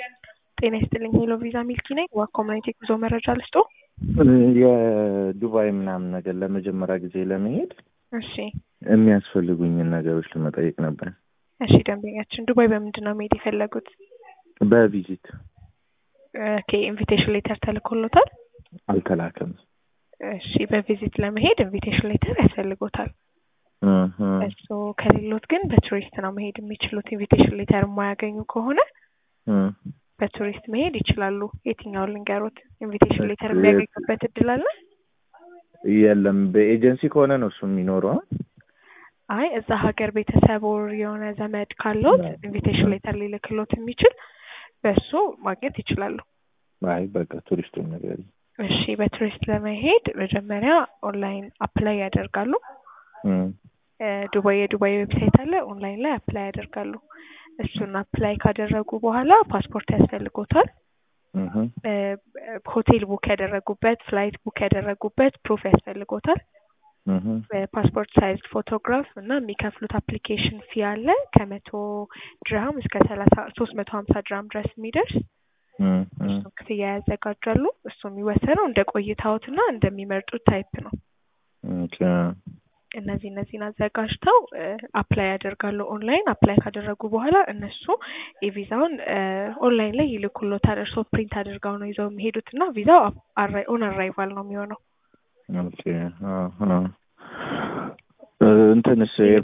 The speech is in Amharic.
ጤና ይስጥልኝ ሄሎ ቪዛ ሚልኪ ነኝ። ዋክ ኮሚኒቲ ጉዞ መረጃ ልስጦ። የዱባይ ምናምን ነገር ለመጀመሪያ ጊዜ ለመሄድ እሺ የሚያስፈልጉኝን ነገሮች ለመጠየቅ ነበር። እሺ ደንበኛችን ዱባይ በምንድን ነው መሄድ የፈለጉት? በቪዚት ኦኬ ኢንቪቴሽን ሌተር ተልኮሎታል? አልተላከም። እሺ በቪዚት ለመሄድ ኢንቪቴሽን ሌተር ያስፈልጎታል። እህ እሱ ከሌሎት ግን በቱሪስት ነው መሄድ የሚችሉት። ኢንቪቴሽን ሌተር የማያገኙ ከሆነ እህ በቱሪስት መሄድ ይችላሉ። የትኛውን ልንገሮት? ኢንቪቴሽን ሌተር የሚያገኙበት እድል አለ? የለም በኤጀንሲ ከሆነ ነው እሱ የሚኖረው። አይ እዛ ሀገር ቤተሰብ ወር የሆነ ዘመድ ካለዎት ኢንቪቴሽን ሌተር ሊልክሎት የሚችል በሱ ማግኘት ይችላሉ። አይ በቃ ቱሪስቱን ነገር እሺ በቱሪስት ለመሄድ መጀመሪያ ኦንላይን አፕላይ ያደርጋሉ። እ ዱባይ የዱባይ ዌብሳይት አለ። ኦንላይን ላይ አፕላይ ያደርጋሉ። እሱን አፕላይ ካደረጉ በኋላ ፓስፖርት ያስፈልጎታል። እህ እ ሆቴል ቡክ ያደረጉበት፣ ፍላይት ቡክ ያደረጉበት ፕሩፍ ያስፈልጎታል። እህ ፓስፖርት ሳይዝ ፎቶግራፍ እና የሚከፍሉት አፕሊኬሽን ፊ አለ ከመቶ ድርሃም እስከ ሰላሳ ሶስት መቶ ሀምሳ ድርሃም ድረስ የሚደርስ እሱን ክፍያ ያዘጋጃሉ። እሱ የሚወሰነው እንደ ቆይታዎት እና እንደሚመርጡት ታይፕ ነው። ኦኬ እነዚህ እነዚህን አዘጋጅተው አፕላይ ያደርጋሉ። ኦንላይን አፕላይ ካደረጉ በኋላ እነሱ የቪዛውን ኦንላይን ላይ ይልኩሎታል። እርስዎ ፕሪንት አድርገው ነው ይዘው የሚሄዱት እና ቪዛው ኦን አራይቫል ነው የሚሆነው። ኦኬ አሃ እንትንስ